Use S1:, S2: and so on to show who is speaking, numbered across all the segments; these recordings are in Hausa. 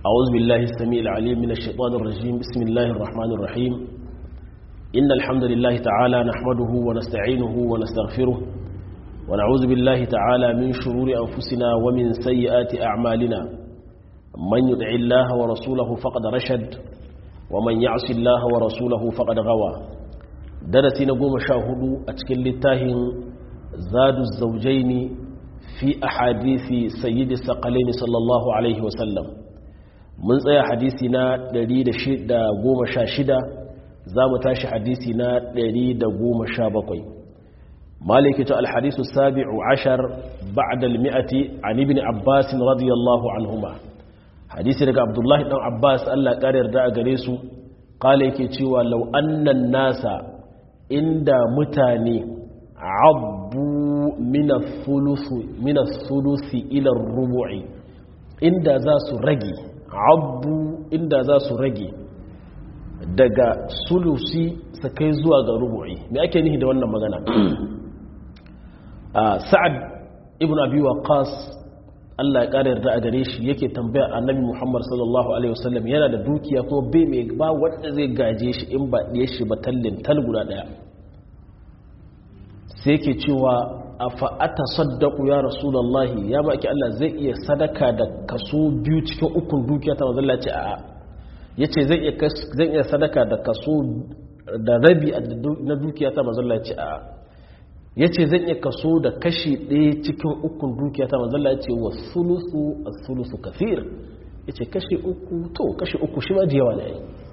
S1: أعوذ بالله السميع العليم من الشيطان الرجيم بسم الله الرحمن الرحيم إن الحمد لله تعالى نحمده ونستعينه ونستغفره ونعوذ بالله تعالى من شرور أنفسنا ومن سيئات أعمالنا من يدع الله ورسوله فقد رشد ومن يعص الله ورسوله فقد غوى درسي نقوم شاهدوا أتكل التاهن زاد الزوجين في أحاديث سيد الثقلين صلى الله عليه وسلم من tsaya hadisi na 116 za mu tashi hadisi na 117 maliki ta alhadisu sabi'u ashar ba'da almi'ati an ibn abbas radiyallahu anhuma hadisi daga abdullahi dan abbas Allah ya yarda a gare su kala yake cewa law annan nasa inda mutane abbu min ath-thuluthi ila ar-rubu'i inda za su rage abu inda za su rage daga sulusi su kai zuwa ga rubu'i me ake nihi da wannan magana sa'ad ibn abi waqas Allah ya ƙara yarda a gare shi yake tambaya annabi Muhammad sallallahu alaihi wasallam yana da dukiya kuma bai mai ba wanda zai gaje shi in ba ɗaya shi ba tallin tal guda ɗaya sai yake cewa a fa'ata saddaku ya rasulallahi ya maki Allah zai iya sadaka da kaso biyu cikin ukun dukiya ta mazalla ce a ya ce zai iya sadaka da kaso da rabi na dukiya ta mazalla ce a ya ce zai iya kaso da kashi ɗaya cikin ukun dukiya ta mazalla ce wa sulusu a sulusu kafir ya ce kashi uku to kashi uku shi ma jiyawa ne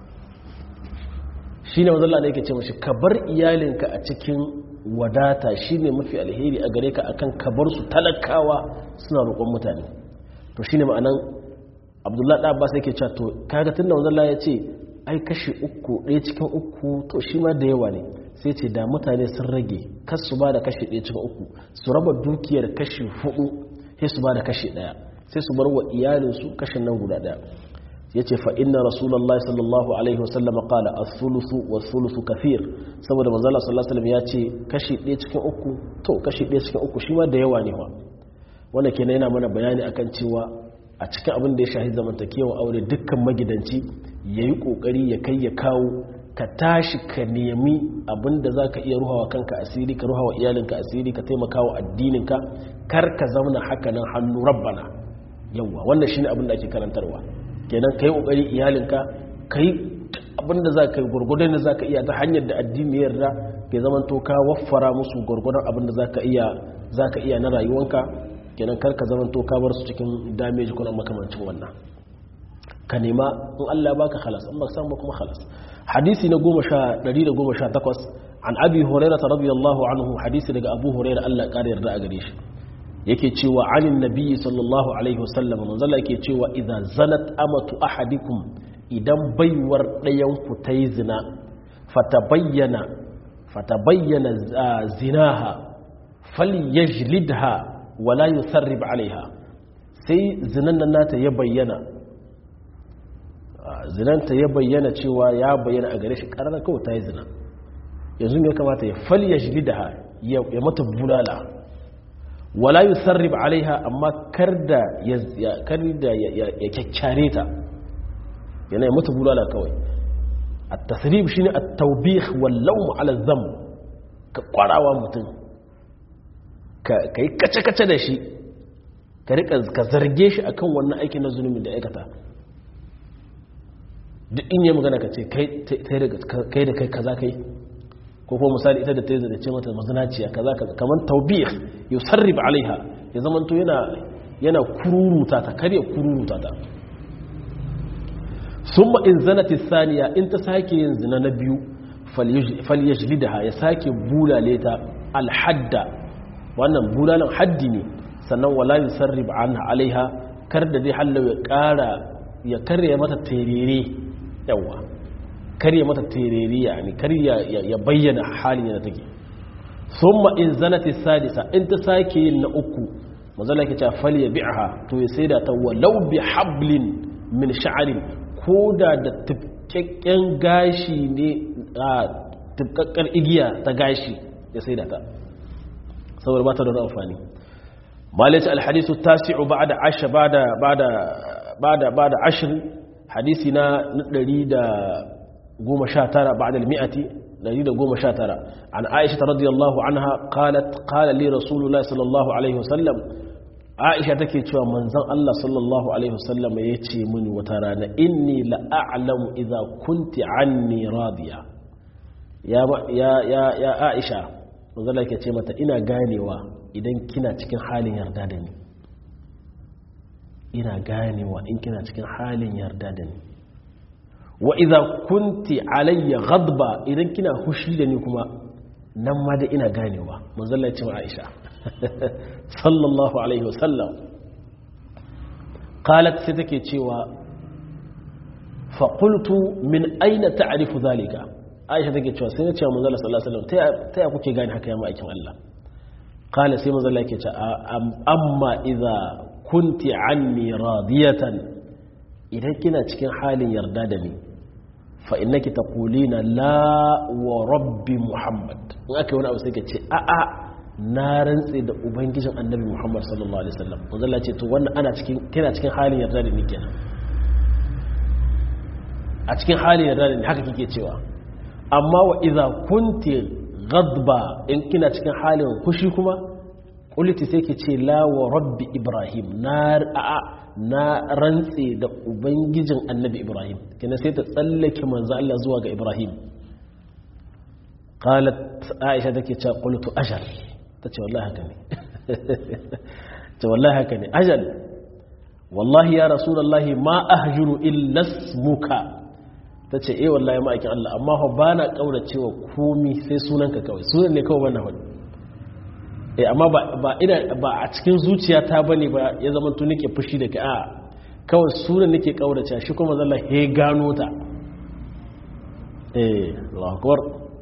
S1: shi ne mazalla ne yake ce mashi ka bar iyalinka a cikin wadata shine mafi alheri a gare ka akan kabar su talakawa suna roƙon mutane to shine ma'anan abdullahi da abbas yake cewa to kaga tunda wanzan Allah ya ce ai kashi uku ɗaya cikin uku to shi ma da yawa ne sai ce da mutane sun rage kas su ba da kashi ɗaya cikin uku su raba dukiyar kashi hudu sai su ba da kashi ɗaya sai su bar wa iyalinsu kashin nan guda ɗaya ya ce fa'inna rasulallah sallallahu alaihi wasallama kala a sulusu wa sulusu kafir saboda mazala sallallahu alaihi ya ce kashi ɗaya cikin uku to kashi ɗaya cikin uku shi ma da yawa ne wa wanda ke yana mana bayani akan cewa a cikin abin da ya shahi zamantakewa aure dukkan magidanci ya yi ƙoƙari ya kai ya kawo ka tashi ka nemi abin da za ka iya ruhawa kanka asiri ka ruhawa iyalinka asiri ka taimaka wa addininka kar ka zauna haka nan hannu rabbana yawwa wannan shine abin da ake karantarwa kenan ka yi ƙoƙari iyalinka ka yi abinda za ka yi gwargwadon da za ka iya ta hanyar da addini yarda ke zaman to ka waffara musu gwargwadon abinda za ka iya na rayuwanka kenan karka zaman to ka bar su cikin dameji kuna makamancin wannan ka nema in Allah ya baka khalas in ba samu kuma khalas hadisi na 118 an abi hurairah radiyallahu anhu hadisi daga abu hurairah Allah ya kare yarda a gare shi yake cewa anin nabiyyi sallallahu alaihi wasallam manzala yake cewa idan zanat amatu ahadikum idan baiwar ɗayan ku ta yi zina fatabayyana fatabayyana zinaha falyajlidha wala yusarrib alaiha sai zinan nan nata ya bayyana zinanta ya bayyana cewa ya bayyana a gare shi ƙarar kawai ta yi zina yanzu ne kamata ya falyajlidha ya mata bulala wala yi sarrif alaiha amma kar da ya kyakkyare ta yana mata bulala kawai a tasirif shi ne a taubih wallon mu'alazzam ka kwarawa mutum ka yi kace-kace da shi ka zarge shi akan wannan aikin na zunumin da aikata duk in yi magana ka ce kai da kai kaza kai ko kuma misali ita da ta yi da ce mata mazinaciya kaza kaza kamar taubih yau sarrif alaiha ya zamanto yana yana kururuta ta karya kururuta ta summa in zanati saniya in ta sake yin zina na biyu falyajlidaha ya sake bulale ta alhadda wannan bulalan haddi ne sannan wala yusarrif anha alaiha kar da dai hallau ya kara ya karya mata terere yawa karya mata tereriya ne karya ya bayyana halin yana take summa in zanati sadisa in ta sake yin na uku mazala ke ta fal ya bi'aha to ya saida ta walau bi hablin min sha'arin koda da tufkakken gashi ne a tufkakkar igiya ta gashi ya saida ta saboda ba ta da amfani malaci alhadisu tasi'u ba'da asha ba'da ba'da bada bada ashr hadisi na 119 ba'da al-mi'ati 119 an aisha radiyallahu anha qalat qala li rasulullah sallallahu alaihi wasallam aisha take cewa manzon Allah sallallahu alaihi wasallam yace mini wata rana inni la a'lamu idza kunti anni radiya ya ya ya ya aisha manzon Allah yake ce mata ina ganewa idan kina cikin halin yarda da ni ina ganewa in kina cikin halin yarda da ni wa idza kunti alayya ghadba idan kina hushi da ni kuma nan ma da ina ganewa manzon Allah ya ce wa Aisha sallallahu alaihi wasallam qalat sai take cewa fa qultu min aina ta'rifu zalika Aisha take cewa sai na ce manzon Allah sallallahu alaihi wasallam ta ya kuke gane haka ya ma'aikin Allah qala sai manzon Allah yake ce amma idza kunti anni radiyatan idan kina cikin halin yarda da ni fa innaki taqulina la wa rabbi muhammad in aka yi wani abu sai ka ce a a na rantse da ubangijin annabi muhammad sallallahu alaihi wasallam manzo Allah ce to wannan ana cikin kina cikin halin yarda da ni kenan a cikin halin yarda da ni haka kike cewa amma wa idza kunti ghadba in kina cikin halin kushi kuma kuliti sai ke ce la wa rabbi ibrahim na a na rantse da ubangijin annabi ibrahim kina sai ta tsallake manzo Allah zuwa ga ibrahim qalat aisha take cewa qultu ajal tace wallahi haka ne ce wallahi haka ne ajal wallahi ya rasulullahi ma ahjuru illa ismuka tace eh wallahi ma aikin Allah amma fa bana kauracewa komi sai sunanka kawai sunan ne kawai wannan wani eh amma ba ina ba a cikin zuciyata bane ba ya zama tun nake fushi da kai a kawai sunan nake kaurace shi kuma zalla he gano ta eh Allahu akbar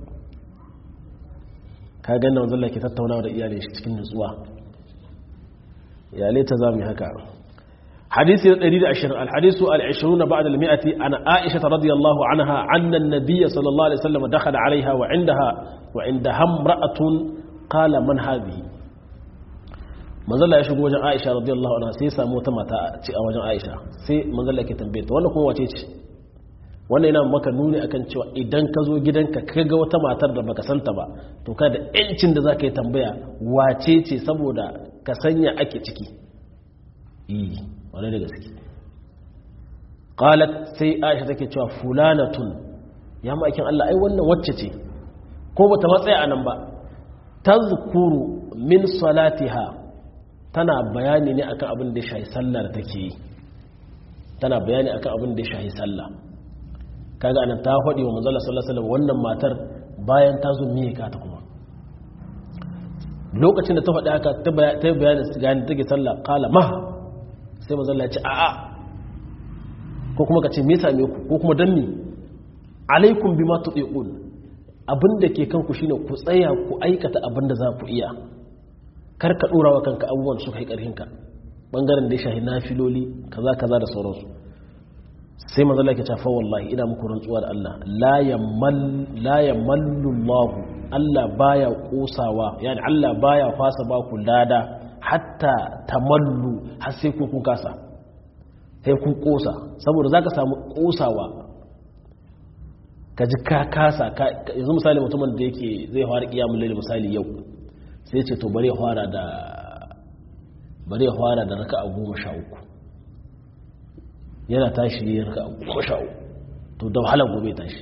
S1: ka ga nan zalla ke tattaunawa da iyalin shi cikin nutsuwa iyalai ta zamu haka حديث الدليل عشر الحديث العشرون بعد المئة عن عائشة رضي الله عنها أن النبي صلى الله عليه وسلم دخل عليها وعندها وعندها امرأة qala man hadhihi manzala ya shigo wajen Aisha radiyallahu anha sai ya samu wata mata a wajen Aisha sai manzala yake tambaye ta wannan kuma wace ce wannan yana maka nuni akan cewa idan ka zo gidanka ka ga wata matar da baka santa ba to ka da yancin da zaka yi tambaya wace ce saboda ka sanya ake ciki eh wannan da gaske qalat sai Aisha take cewa fulanatun ya ma'aikin Allah ai wannan wacce ce ko bata matsaya anan ba tazkuru min salatiha tana bayani ne akan abin da ya shahi sallah da take yi tana bayani akan abin da ya shahi sallah kaga anan ta faɗi wa manzala sallallahu alaihi wannan matar bayan ta zo miye ka ta kuma lokacin da ta faɗi haka ta yi bayanin gani take sallah kala ma sai manzala ya ce a'a ko kuma ka ce me same ku ko kuma dan ni alaikum bima tuqiqun abin da ke kanku shine ku tsaya ku aikata abin da za ku iya kar ka dora wa kanka abubuwan su kai karhinka bangaren da ya shahi nafiloli kaza kaza da sauransu sai manzo Allah ya ce fa wallahi ina muku rantsuwa da Allah la yamal la yamallu Allah Allah baya kosawa yani Allah baya fasa ba ku lada hatta tamallu har sai ku kun kasa sai kun kosa saboda zaka samu kosawa ka ji ka kasa yanzu misali mutumin da yake zai fara kiyamun laili misali yau sai ce to bari ya fara da bari ya fara da raka a goma sha uku yana tashi ne raka a goma sha uku to da wahala gobe tashi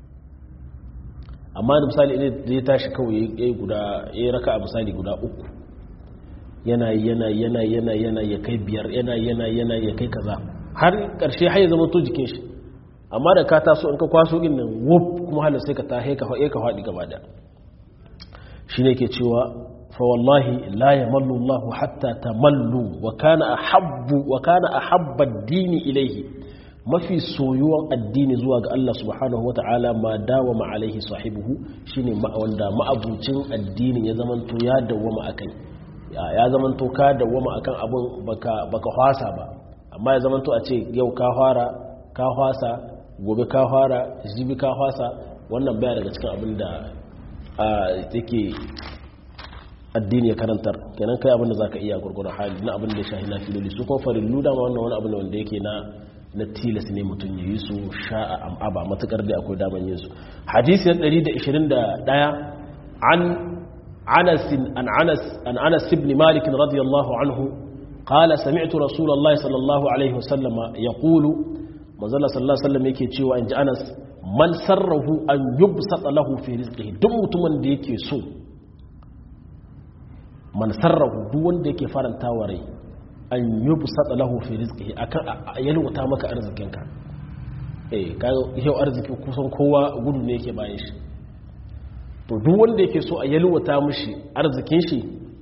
S1: amma da misali ne da ya tashi kawai ya yi guda ya yi raka a misali guda uku yana yana yana yana yana ya kai biyar yana yana yana ya kai kaza har karshe har ya zama to jikin shi amma da ka taso in ka kwaso din nan wuf kuma halin sai ka ta ka faɗi ka faɗi gaba da shi ne ke cewa fa wallahi la yamallu Allah hatta tamallu wa kana ahabbu wa kana ahabba ad-dini ilayhi mafi soyuwan addini zuwa ga Allah subhanahu wata'ala ma dawama alaihi sahibuhu shine wanda ma'abucin addinin ya zamanto ya dawama akai ya zamanto ka dawama akan abun baka baka hwasa ba amma ya zamanto a ce yau ka fara ka hwasa gobe ka fara jibi ka fasa wannan baya daga cikin abin da take addini ya karantar kenan kai abin da zaka iya gurgurun hali na abin da ya shahi na filoli su kuma farillu dama wannan wani abu ne wanda yake na na tilas ne mutum ya yi su sha'a am'aba matukar da akwai daman yin su hadisi na 121 an anas an anas an anas ibn malik radiyallahu anhu qala sami'tu rasulullahi sallallahu alaihi wasallama yaqulu manzala sallallahu alaihi wasallam yake cewa inji anas man sarrahu an yubsata lahu fi rizqihi duk mutumin da yake so man sarrahu duk wanda yake faranta wa rai an yubsata lahu fi rizqihi akan yalwata maka arzikinka eh kaga yau arziki kusan kowa gudu ne yake bayan shi to duk wanda yake so a yalwata mishi arzikin shi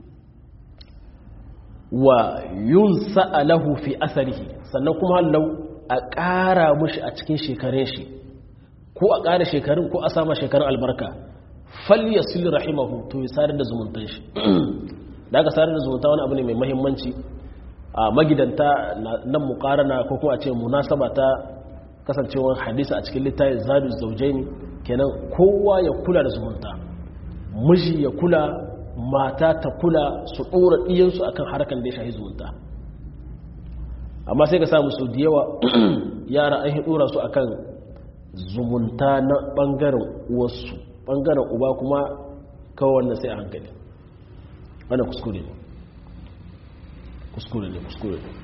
S1: wa yunsa lahu fi asarihi sannan kuma lau a ƙara mushi a cikin shekarun shi ko a ƙara shekarun ko a sama shekarun albarka falya sulli rahimahu to ya sadar da zumuntan shi da aka sadar da zumunta wani abu ne mai mahimmanci a magidanta nan mukarana ko kuma a ce munasaba ta kasancewar hadisa a cikin littafin zadu zaujaini kenan kowa ya kula da zumunta miji ya kula mata ta kula su ɗora ɗiyansu akan harkar da ya shahi zumunta amma sai ka samu su da yawa yara an ɗora su akan zumunta na ɓangaren uwarsu ɓangaren uba kuma kawai wannan sai a hankali wannan kuskure ne kuskure ne kuskure ne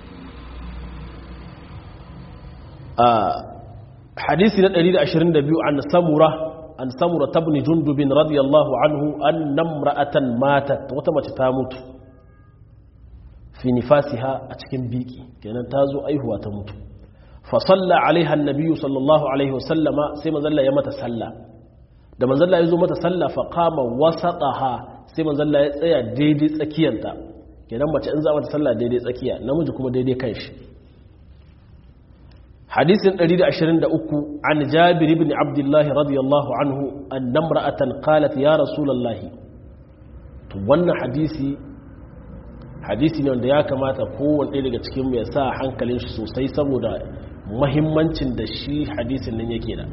S1: a hadisi na 122 an samura an samura tabni jundubin radiyallahu anhu an namra'atan matat wata mace ta mutu fi nifasiha a cikin biki kenan ta zo aihuwa ta mutu fa salla alaiha annabiyyu sallallahu alaihi wasallama sai manzalla ya mata salla da manzalla ya zo mata salla fa qama wasataha sai manzalla ya tsaya daidai tsakiyanta kenan mace in za mata salla daidai tsakiya namiji kuma daidai kanshi hadisin 123 an jabir ibn abdullah radiyallahu anhu an namra'atan qalat ya rasulullahi to wannan hadisi hadisi ne wanda ya kamata kowanne daga cikin ya sa hankalin shi sosai saboda mahimmancin da shi hadisin nan yake da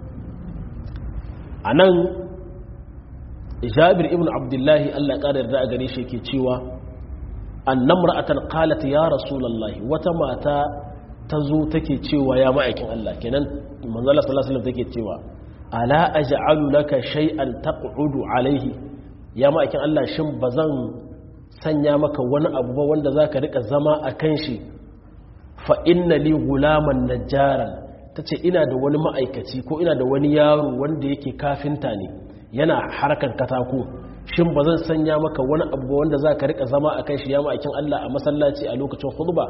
S1: a nan jabir ibn abdullahi allah ƙarar da a gare shi ke cewa an namra'atan qalat ya rasulullahi wata mata ta zo take cewa ya ma'aikin allah kenan manzala sallallahu alaihi take cewa ala aj'alu laka shay'an taq'udu alaihi ya ma'aikin allah shin bazan sanya maka wani abu ba wanda za ka rika zama a kan shi fa'inna li gulaman najjaran ta ce ina da wani ma'aikaci ko ina da wani yaro wanda yake kafinta ne yana harkar katako shin ba zan sanya maka wani abu ba wanda za ka rika zama a kan shi ya ma'aikin Allah a masallaci a lokacin huduba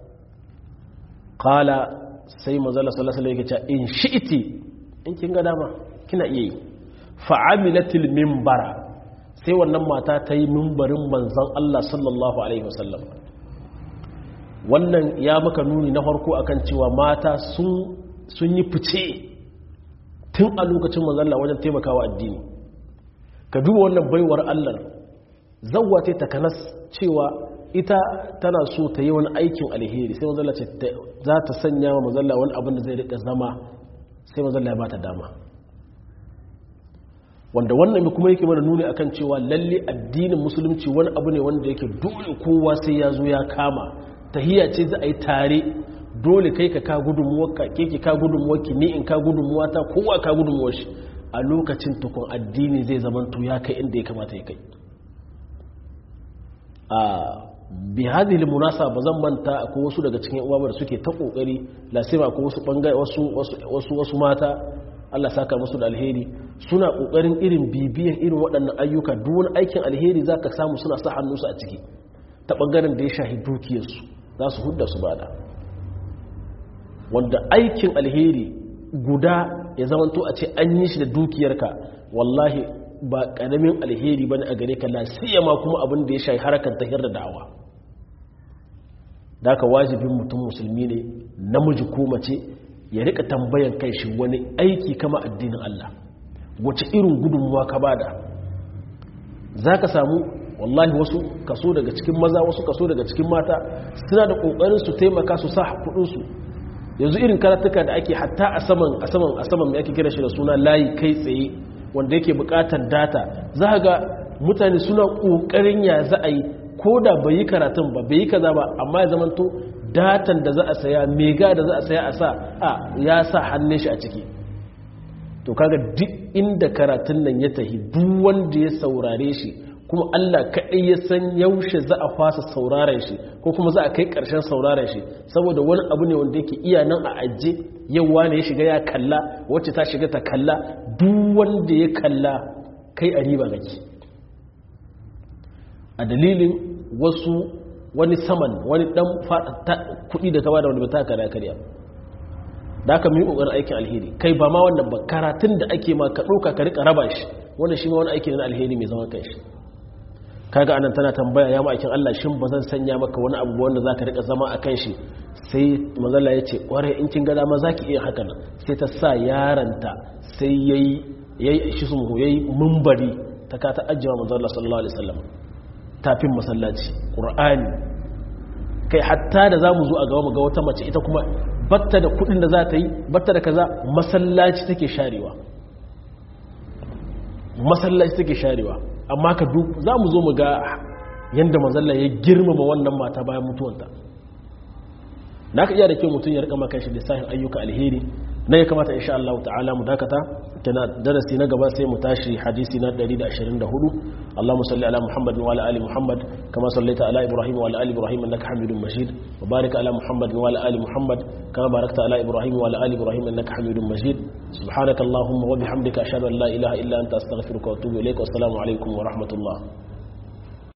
S1: kala sai mazala sallasala yake ce in shi'iti in kin ga dama kina iya yi fa'amilatil mimbara sai wannan mata ta yi mimbarin manzan Allah sallallahu Alaihi wasallam wannan ya maka nuni na farko akan cewa mata sun yi fice tun a lokacin manzan Allah wajen taimakawa addini ka duba wannan baiwar Allah zawwa ta takanas cewa ita tana so ta yi wani aikin alheri sai manzan Allah ce za ta sanya wa manzan Allah wani abin da zai rika zama sai manzan Allah ya ba ta dama wanda wannan kuma yake mana nuni akan cewa lalle addinin musulunci wani abu ne wanda yake dole kowa sai ya zo ya kama tahiyya ce za a yi tare dole kai ka ka gudunmuwarka ke ki ka gudunmuwarki ni in ka gudunmuwa ta kowa ka gudunmuwar shi a lokacin tukun addini zai zaman to ya kai inda ya kamata ya kai a bi hadhihi munasaba zan manta akwai wasu daga cikin uwa da suke ta kokari lasima akwai wasu bangare wasu wasu wasu mata Allah saka musu da alheri suna kokarin irin bibiyan irin waɗannan ayyuka duk wani aikin alheri zaka samu suna sa hannunsu a ciki ta bangaren da ya shahi dukiyarsu za su hudda su bada wanda aikin alheri guda ya zamanto a ce an yi shi da dukiyarka wallahi ba karamin alheri bane a gare ka la siyama kuma abin da ya shahi harkar tahir da da'awa da ka wajibin mutum musulmi ne namiji ko mace ya rika tambayan kai shi wani aiki kama addinin Allah wace irin gudunmuwa ka bada za ka samu wallahi wasu kaso daga cikin maza wasu kaso daga cikin mata suna da kokarin su taimaka su sa kudinsu yanzu irin karatuka da ake hatta a saman a saman a saman mai ake kira shi da suna layi kai tsaye wanda yake bukatar data za ga mutane suna ƙoƙarin ya za a yi ko da bai yi karatun ba bai yi kaza ba amma ya zamanto datan da za a saya mega da za a saya a sa a ya sa hannun shi a ciki to kaga duk inda karatun nan ya tahi duk wanda ya saurare shi kuma Allah kaɗai ya san yaushe za a fasa sauraren shi ko kuma za a kai ƙarshen sauraren shi saboda wani abu ne wanda yake iya nan a ajiye yauwa ne ya shiga ya kalla wacce ta shiga ta kalla duk wanda ya kalla kai a riba gaki a dalilin wasu wani saman wani dan kuɗi da ka bada wanda ba ta kada karya da aka yi ƙoƙarin aikin alheri kai ba ma wannan ba karatun da ake ma ka ɗauka ka riƙa raba shi wannan shi ma wani aiki na alheri mai zaman kai shi kaga anan tana tambaya ya ma'aikin Allah shin ba zan sanya maka wani abu wanda zaka rika zama a kan shi sai manzala ya ce ƙwarai in kin ga dama zaki iya haka nan sai ta sa yaranta sai yayi yayi shi sun yayi mumbari ta ka ta ajjama manzala sallallahu alaihi wasallam tafin masallaci qur'ani kai hatta da zamu zo a gaba mu ga wata mace ita kuma batta da kudin da za ta yi batta da kaza masallaci take sharewa masallaci take sharewa amma ka duk za mu zo mu ga yadda mazalla ya girmama wannan mata bayan mutuwanta na ka iya da kyau mutum ya rika maka shi lissafin ayyuka alheri na ya kamata insha Allah ta'ala mu dakata tana darasi na gaba sai mu tashi hadisi na 124 Allahumma salli ala Muhammad wa ala ali Muhammad kama sallaita ala Ibrahim wa ala ali Ibrahim innaka Hamidum Majid wa barik ala Muhammad wa ala ali Muhammad kama barakta ala Ibrahim wa ala ali Ibrahim innaka Hamidum Majid subhanaka Allahumma wa bihamdika ashhadu an la ilaha illa anta astaghfiruka wa atubu ilaik wa assalamu alaikum wa rahmatullah